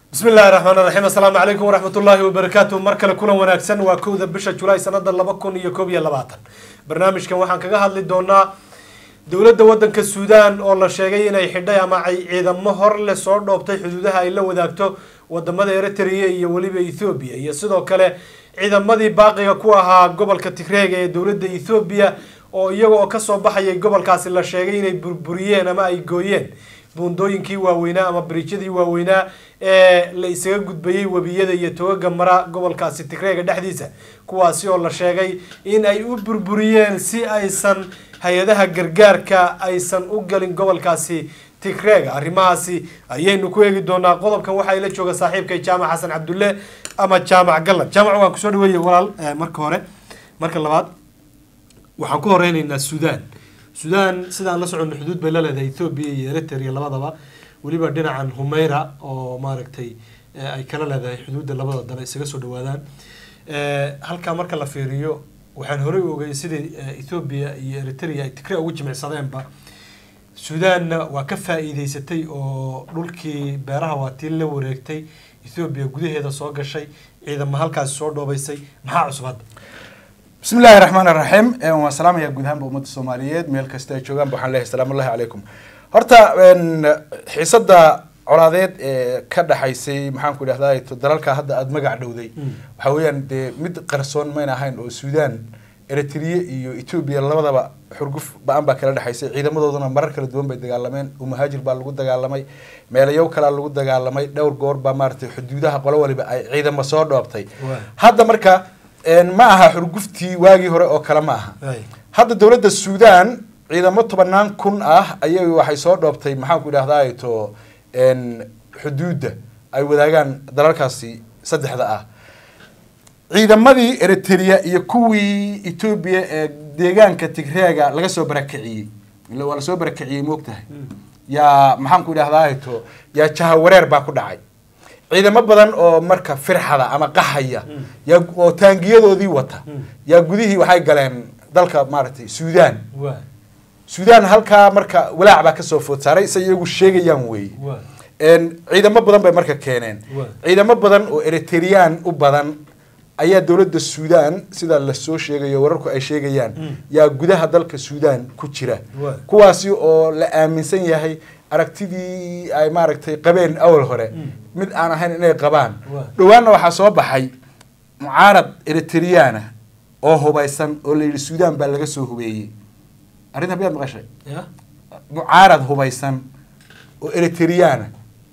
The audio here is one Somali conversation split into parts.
bismi illaahi raxmaan raxiim assalaamu calaykum waraxmat ullaahi wabarakaatu mar kale kulan wanaagsan waa kowda bisha julaay sanada laba kun iyo koob iyo labaatan barnaamijkan waxaan kaga hadli doonaa dowladda wadanka suudaan oo la sheegay inay xidhay ama ay ciidamo hor leh soo dhoobtay xuduudaha ay la wadaagto wadamada eritrea iyo weliba ethoobiya iyo sidoo kale ciidamadii baaqiga ku ahaa gobolka tigreega ee dowladda ethoobiya oo iyaga oo kasoo baxayay gobolkaasi la sheegay inay burburiyeen ama ay gooyeen buundooyinkii waaweynaa ama bariijyadii waaweynaa ee la isaga gudbayay webiyada iyo togaga mara gobolkaasi tigreega dhexdiisa kuwaasi oo la sheegay in ay u burburiyeen si aysan hay-adaha gargaarka aysan u galin gobolkaasi tigreega arrimahaasi ayaynu ku eegi doonaa qodobkan waxaa ila jooga saaxiibkay jaamac xasan cabdulle ama jaamac gallan jaamac waan kusoo dhaweeye walaal marka hore marka labaad waxaan ku horeyneynaa suudaan suudaan sidaan la socono xuduud bay la leedahay ethoobiya iyo eritrea labadaba weliba dhinacan humeyra oo maaragtay ay kala leedahay xuduudda labada dal isaga soo dhawaadaan halkaa marka la fiiriyo waxaan horey u ogay sidai ethoobiya iyo eritrea ay tigre ugu jimicsadeenba suudaanna waa ka faa-iideysatay oo dhulkii beeraha waa tii la wareegtay ethoobiya gudaheeda soo gashay ciidamo halkaasi soo dhoobaysay maxaa cusub hadda bismi illaahi raxmaan iraxiim waan salaamayaa guud ahaanba ummadda soomaaliyeed meel kasta ay joogaanba waxaan leeyahay salaamu ullahi calaykum horta xiisadda colaadeed ee ka dhaxaysay maxaan ku idhahdaa dalalka hadda aada magac dhowday waxa weeyaan dee mid qarsoon mayna ahayn oo suudaan eritrea iyo etoobiya labadaba xurguf ba-an baa kala dhexaysay ciidamadooduna marar kala duwan bay dagaalameen umuhaajir baa lagu dagaalamay meelayow kalaa lagu dagaalamay dhowr goor baa maaratay xuduudaha qolo waliba ay ciidamo soo dhoobtay hadda marka ma aha xurguftii waagii hore oo kale ma aha hadda dowladda suudaan ciidamo tobanaan kun ah ayay waxay soo dhoobtay maxaan ku idhahdaa to xuduudda ay wadaagaan dalalkaasi saddexda ah ciidamadii eritrea iyo kuwii etoobiya ee deegaanka tigreega laga soo barakiciyey ila waa lasoo barakiciyey moogtahay yaa maxaan ku idhahdaa to yaa jahawareer baa ku dhacay ciidamo badan oo marka firxada ama qaxaya yaa oo taangiyadoodii wata yaa gudihii waxay galeen dalka maaragtay suudaan suudaan halkaa marka walaac baa kasoo food saaray say iyagu sheegayaan weeye ciidamo badan bay marka keeneen ciidamo badan oo eritrean u badan ayaa dowladda suudaan sida lasoo sheegayo wararku ay sheegayaan yaa gudaha dalka suudaan ku jira kuwaasi oo la aaminsan yahay aragtidii ay maaragtay qabeen awal hore mid aan ahayn inay qabaan dhowaanna waxaa soo baxay mucaarad eritreana oo hubaysan oo la yidhi suudaan baa laga soo hubeeyey arrinta miyaad maqashay mucaarad hubaysan oo eritreana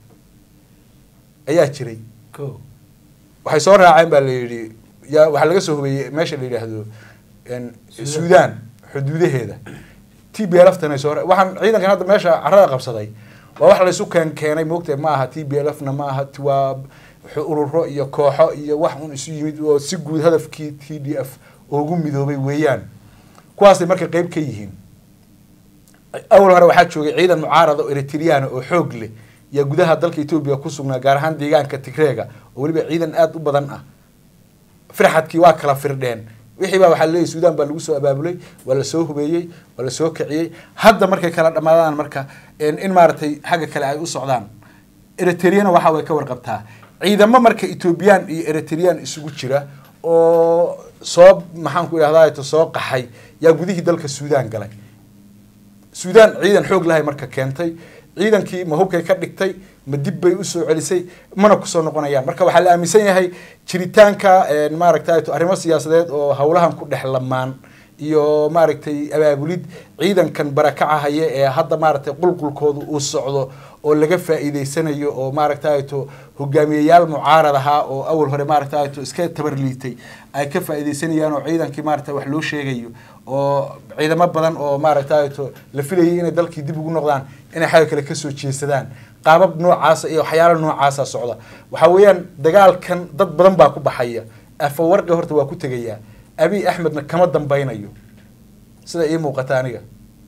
ayaa jiray waxay soo raaceen baa la yidhi ya waxaa laga soo hubeeyey meesha la yidhaahdo suudaan xuduudaheeda t b l ftana soo waxaan ciidankan hadda meesha carada qabsaday waa wax laysu keen keenay moogtahay ma aha t b l f na ma aha waa ururo iyo kooxo iyo wax un isu yimid oo si guud hadafkii t d f ugu midoobay weeyaan kuwaasay marka qeyb ka yihiin awal hore waxaa joogay ciidan mucaarada oo eritreana oo xoog leh yaa gudaha dalka etoobiya ku sugnaa gaar ahaan deegaanka tigreega oo weliba ciidan aada u badan ah firxadkii waa kala firdheen wixii baa waxaa leeyahy suudaan baa lagu soo abaabulay waa lasoo hubeeyey waa lasoo kiciyey hadda markay kala dhamaadaan marka in maaragtay xagga kale ay u socdaan eritreana waxa way ka warqabtaa ciidamo marka etoobiyaan iyo eritrean isugu jira oo soo maxaan ku idhahdaa soo qaxay yaa gudihii dalka suudaan galay suudaan ciidan xoog lahay marka keentay ciidankii ma hubkay ka dhigtay ma dib bay usoo celisay mana kusoo noqonayaan marka waxaa la aaminsan yahay jiritaanka maaragtay arrimo siyaasadeed oo howlahan ku dhex lamaan iyo maaragtay abaabulid ciidankan barakaca haya ee hadda maaragtay qulqulkooda uu socdo oo laga faa-iideysanayo oo maaragtay to hogaamiyayaal mucaarad ahaa oo awal hore maaragtay to iska tabarliitay ay ka faa-iideysanayaan oo ciidankii maaragtay wax loo sheegayo oo ciidamo badan oo maaragtay to la filayay inay dalkii dib ugu noqdaan inay xagga kale kasoo jeesadaan qaabab noocaasa iyo waxyaala noocaasa socda waxaa weeyaan dagaalkan dad badan baa ku baxaya afawarqi horta waa ku tegayaa abiy axmedna kama dambeynayo sida ii muuqata aniga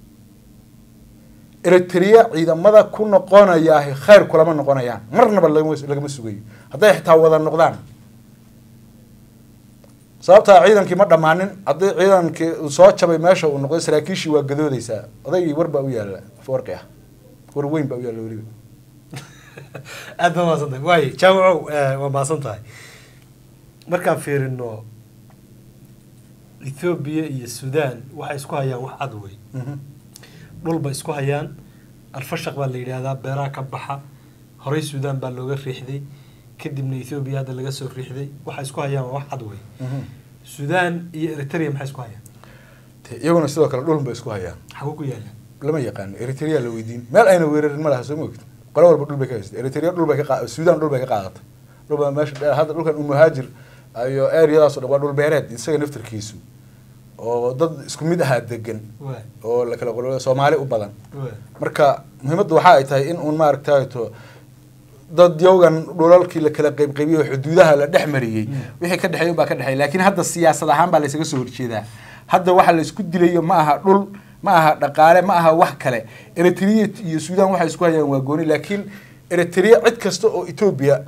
eritrea ciidamada ku noqonayaa khayr kulama noqonayaan marnaba lagama sugayo hadday xitaa wada noqdaan sababtaa ciidankii ma dhammaanin haddii ciidankii uu soo jabay meesha uu noqday saraakiishii waa gadoodeysaa odaygii war baa u yaalla afawarqi ah war weyn baa u yaalla weliba aad baa mahadsan tahay waaye jaamacow eh, waa mahadsan tahay markaan fiirino ethoobiya iyo sudan waxay isku hayaan wax cad wey dhul bay isku hayaan alfashaq baa la yidhaahdaa beeraha ka baxa horey sudan baa looga riixday kadibna ethoobiya hadda laga soo riixday waxay isku hayaan waa wax cad wey sudan iyo eritrea maxay isku hayaan Te- iyaguna sidoo kale dhulun bay isku hayaan xaguu ku yaala lama yaqaano eritrea la weydiin meel ayna weerarin ma laha soo moogid qolo walba dhul bay ka haysatay eritrea dhul bay ka qa- sudan dhul bay ka qaadatay dhul baa meesha dheer hadda dhulkan umuhaajir iyo eryadaas oo dhan waa dhul beereed isaga naftarkiisu oo dad isku mid ahaa degan waa oo la kala qolo soomaali u badan waa marka muhiimaddu waxa ay tahay in uun maaragtayto dad yowgan dhulalkii la kala qaybqaybiyey oo xuduudaha la dhex mariyey wixii ka dhexeey baa ka dhexeey laakiin hadda siyaasad ahaan baa laysaga soo horjeedaa hadda waxa la isku dilayo ma aha dhul ma aha dhaqaale ma aha wax kale eritrea iyo sudan waxay isku hayaan waa gooni laakiin eritrea cid kasta oo etoobiya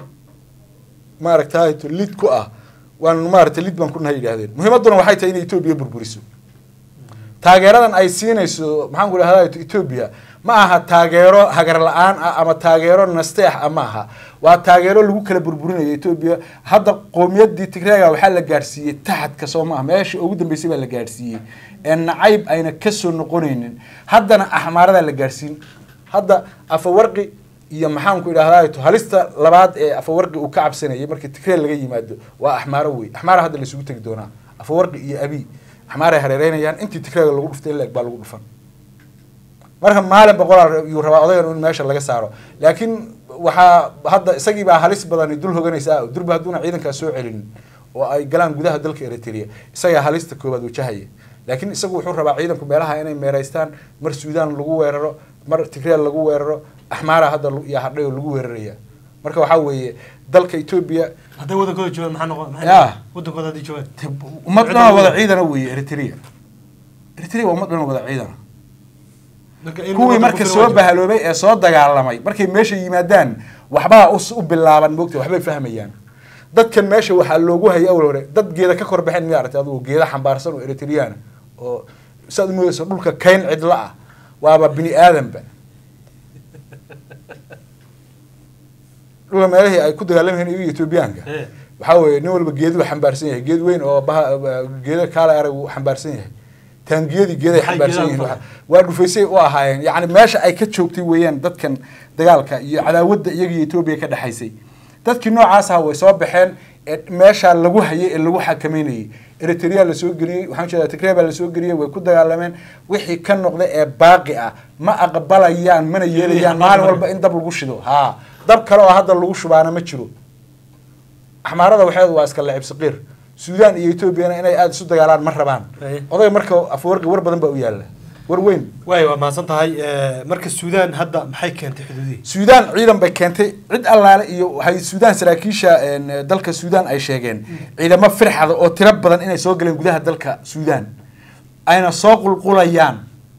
maaragtayto lid ku ah waan maaragtay lid baan ku nahay yidhahdeen muhiimadduna waxay tahay inay etoobiya burburiso taageeradan ay siinayso maxaan ku idhahdaa etoobiya ma aha taageero hagar la-aan ah ama taageero nasteex ah ma aha waa taageero lagu kala burburinayo etoobiya hadda qowmiyaddii tigreega waxaa la gaadhsiiyey taxadka soo maaha meeshii ugu dambeysay baa la gaadhsiiyey ee nacayb ayna kasoo noqonaynin haddana axmaaradaa la gaadhsiin hadda afawarqi iyo maxaan ku idhahdaa halista labaad ee afawarqi uu ka cabsanayay markii tigree laga yimaado waa axmaaro wey axmaara hadda laysugu tegi doonaa afawarqi iyo abi axmaaray hareereynayaan intii tigreega lagu dhuftay in la eg baa lagu dhufan marka maalin boqolaa yuu rabaa odagan in meesha laga saaro laakiin waxaa hadda isagii baa halis badani dul hoganaysa durba hadduuna ciidankaa soo celinin oo ay galaan gudaha dalka eritrea isagaa halista koowaad wajahaya laakiin isagu wuxuu rabaa ciidanku meelaha inay meeraystaan mar suudaan lagu weeraro mar tigreel lagu weeraro axmaara hadda lu- iyo hadhay oo lagu weeraraya marka waxaa weeye dalka etoobiya hadday wadankooda joogaan maxaa noqon maxay Ya. noqon? wadankooda haddii joogaan ummad dhan oo wada ciidana weeye eritrea eritrea waa ummad dhan oo wada ciidana Marka in kuwii wadanku marka filo soo waa bahaloobay ee soo dagaalamay markay meesha yimaadaan waxbaa us- u bilaaban moogta waxbay fahmayaan dadkan meesha waxaa loogu hayay awal hore dad geeda ka kor baxeen miya aragtay adugu geeda xambaarsan oo eritreana oo saad moodaysa dhulka kayn cidla ah waaba bini aadanba dhulka meelihii ay ku dagaalamayeen iyaga etoobiyaanka Eh. waxaa weeye nin walba geedu xambaarsan yahay geed weyn oo baha geeda kaala arag uu xambaarsan yahay taangiyadii geeday Maxay xambaarsan geedaha yihiin ku waxa- waa dhufaysay u ahaayeen yacni meesha ay ka joogtay weeyaan dadkan dagaalka iyo cadaawadda iyaga iyo etoobiya ka dhexaysay dadkii noocaas aha way soo baxeen ee meesha lagu hayay ee lagu xakameynayay eritrea lasoo geliyey waxaan jeedaa tigree baa lasoo geliyey way ku dagaalameen wixii ka noqda ee baaqi ah ma aqbalayaan mana yeelayaan maalin walba in dab lagu shido haa dab kale oo hadda lagu shubaana ma jiro axmaarada waxeedu waa iska lacib saqiir suudaan iyo etoobiyana inay aada isu dagaalaan ma rabaan Aye. odayga marka afwarqi war badan baa u yaala war weyn waay waa mahadsan tahay Eh, marka sudan hadda maxay keentay xuduudihii suudaan ciidan bay keentay cid allaale iyo waxay suudaan saraakiisha een, dalka suudaan ay sheegeen ciidamo firxada oo tiro badan inay soo galeen gudaha dalka suudaan ayna soo qulqulayaan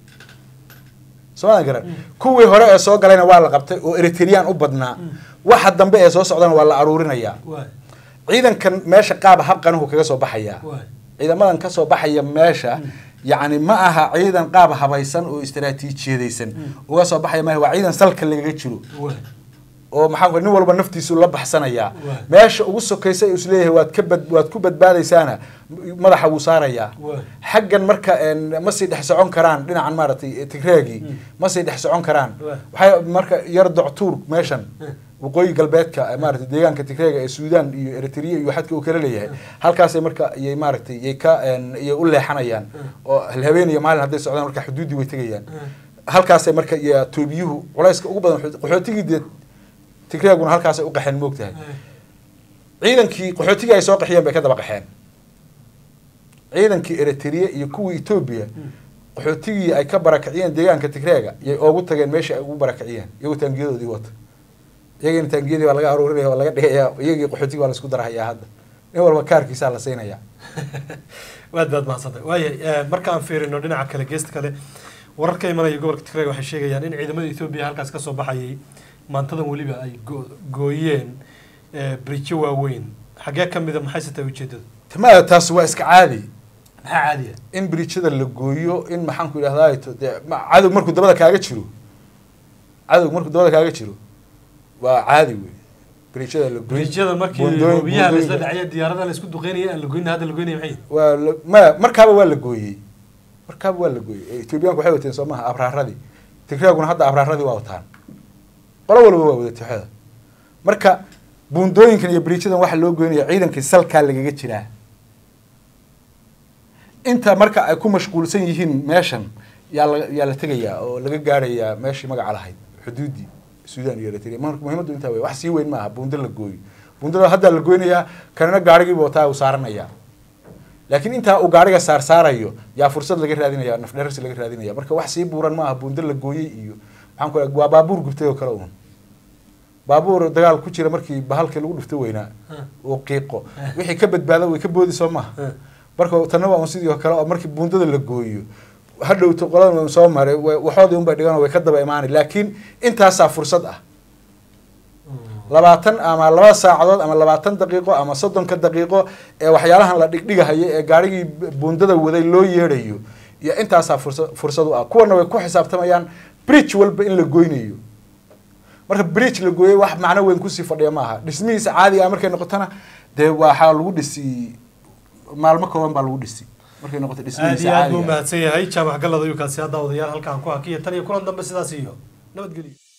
soo garan kuwii hore ee soo galayna waa la qabtay oo eritrean u badnaa waxa dambe ee soo socdana waa la aruurinayaa waay ciidankan meesha qaab habqanuhu kaga soo baxayaa waay ciidamadan ka soo baxaya meesha yacni ma aha ciidan qaab habaysan oo istaraatiijiyadaysan uga soo baxaya maaha waa ciidan salka lagaga jiro waay oo maxaa ku- nin walba naftiisu la baxsanayaa Waay. meesha ugu sokaysa uu isleeyahay waad ka bad waad ku badbaadaysaana madaxa wuu saarayaa Waay. xaggan marka een, ma sii dhex socon karaan dhinacan maaragtay tigreegii ma sii dhex socon karaan Waay. waxay marka yar doctuur meeshan Hmm. waqooyi galbeedka ee maaragtay deegaanka tigreega ee suudaan iyo eritrea iyo xadka uu kala leeyahay halkaasay marka iyay maaragtay iyay ka een, iyay u leexanayaan oo habeen iyo maalin hadday socdaan marka xuduuddii way tegayaan halkaasay marka iyo toobiyuhu culayska ugu badan qaxoot- qaxootigii dee tigreeguna halkaasay u qaxeen moogtahay ciidankii qaxootigii ay soo qaxiyeen bay ka daba qaxeen ciidankii eritrea iyo kuwii etoobiya qaxootigii ay ka barakiciyeen deegaanka tigreega yay oogu tageen meeshii ay ugu barakiciyeen iyagoo taangiyadoodii wata iyagiina taangiyadii baa laga aruurinaya waa laga dhigaya iyagii qaxootigii waa laisku darahayaa hadda nin walba kaarkiisaa la siinaya waad baad mahadsantahay waaya marka aan fiirino dhinaca kale geesta kale warar ka imanaya gobolka tigreeg waxay sheegayaan in ciidamada etoobiya halkaas kasoo baxayay maantadan weliba ay go- gooyeen eh, bridjo waaweyn xaggee ka mida maxay se tahay ujeedadu timaada taas waa iska caadi maxaa caadiya in bridjada la gooyo in maxaan ku idhahdaa to dee ma- cadow markuu dabada kaaga jiro cadow markuu dabada kaaga jiro waa caadi wey bridgeada la goyn bridgeada markii buundooyin- hubiyaha laisla buundooyinka- dhacaya diyaaradaha la isku duqeynaya aan la goynay hadda la goynaya maxay waa la- maya markaaba waa la gooyey markaaba waa la gooyey ethoobiyaanku waxay wateen soo maha abraaradii tigreeguna hadda abraaradii waa wataan qolo walba waa wada tixada marka buundooyinkan iyo bridgeadan waxaa loo goynaya ciidankii salkaa lagaga jiraa inta marka ay ku mashquulsan yihiin meeshan yaa la yaa la tegayaa oo laga gaarayaa meeshii magaca lahayd xuduudii sudan iyo eritrea marka muhiimaddu intaa wey wax sii weyn maaha buundo la gooyo buundada hadda la goynayaa kanina gaarigiiba wataa uu saaranayaa laakiin intaa uu gaariga saar saarayo yaa fursad laga raadinaya nafdherarsi laga raadinaya marka wax sii buuran maaha buundo la gooyey iyo maxaan ku raa waa baabuur gubtay oo kale uun baabuur dagaal ku jira markii bahalkii lagu dhufto weynaa uu qiiqo wixii ka badbaada way ka boodi soo maha marka tanna waa un sidii oo kale oo markii buundada la gooyo hadhowto qoladan soo maray wa- waxoodii unbay dhigan oo way ka daba imaanay laakiin intaasaa fursad ah labaatan ama laba saacadood ama labaatan daqiiqo ama soddonka daqiiqo ee waxyaalahan la dhigdhigahayo ee gaarigii buundada waday loo yeedhayo iyo intaasaa fursa fursad u ah kuwana way ku xisaabtamayaan bridge walba in la goynayo marka bridge la gooyay wax macno weyn kusii fadhiya maaha dhismihiisa caadiga ah markay noqotona dee waxaa lagu dhisi maalmo kooban baa lagu dhisi markay noqoto aad dhismihiisa iyo aad buu caadiga ah. mahadsan yahay jaamac galad ayuu kaasi hadda odayaal halkaan ku hakiya tan iyo kulan dambe sidaas iyo nabadgelyo